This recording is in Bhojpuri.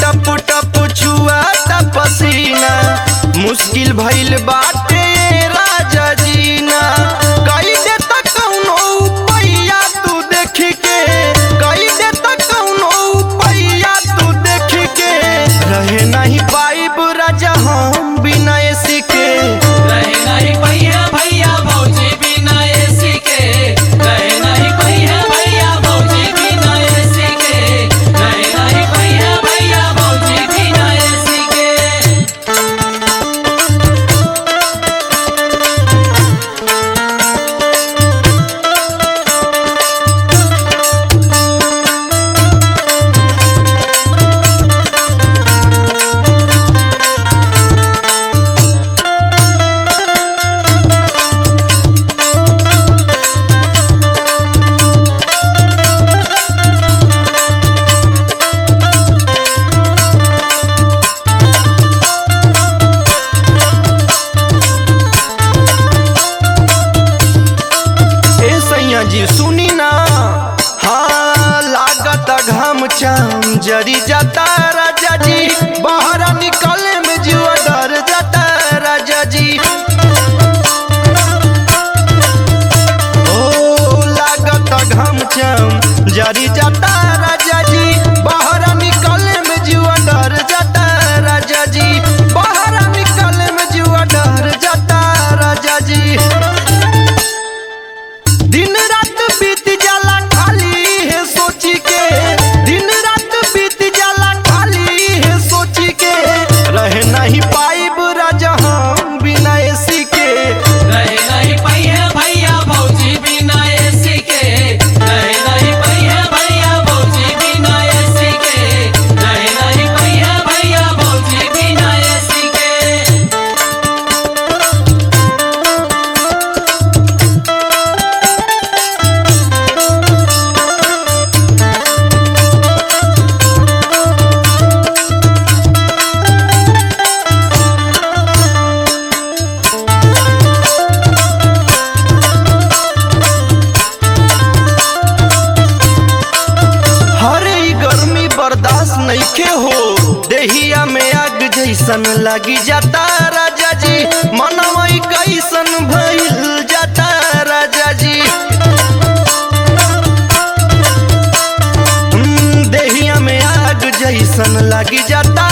टप टप छुआ पसीना मुश्किल भइल बाटे राजा जीना कई दे तक कौनो पैया तू देख के कई दे तक कौनो पैया तू देख के रहे नहीं पाइब राजा हम बिना एसी के रहे नहीं भैया भैया भौजी बिना एसी के रहे नहीं भैया भैया भौजी बिना एसी के रहे नहीं भैया भैया भौजी बिना एसी के ए सैया जी सुनी ना हाँ लागत घम चाम जरी जाता राजा जी बाहर निकले में जुआ डर जाता राजा जी ओ लागत घम चाम जरी जाता राजा जी बाहर निकले में जुआ डर जाता राजा जी बाहर निकले में जुआ डर जाता राजा जी दिन रात बीत जाला खाली है सोची के दिन रात बीत जाला खाली है सोची के रह नहीं पाइब राजा हम बिना एसी के रहे नहीं भैया भैया भौजी बिना एसी के रहे नहीं भैया भैया भौजी बिना एसी के रहे नहीं भैया भैया भौजी बिना एसी के हरे ई गर्मी बर्दाश्त नइखे हो देहिया में आग जैसन लगी जाता राजा जी मनवा ई कैसन भइल जाता राजा जी हम्म, देहिया में आग जैसन लगी जाता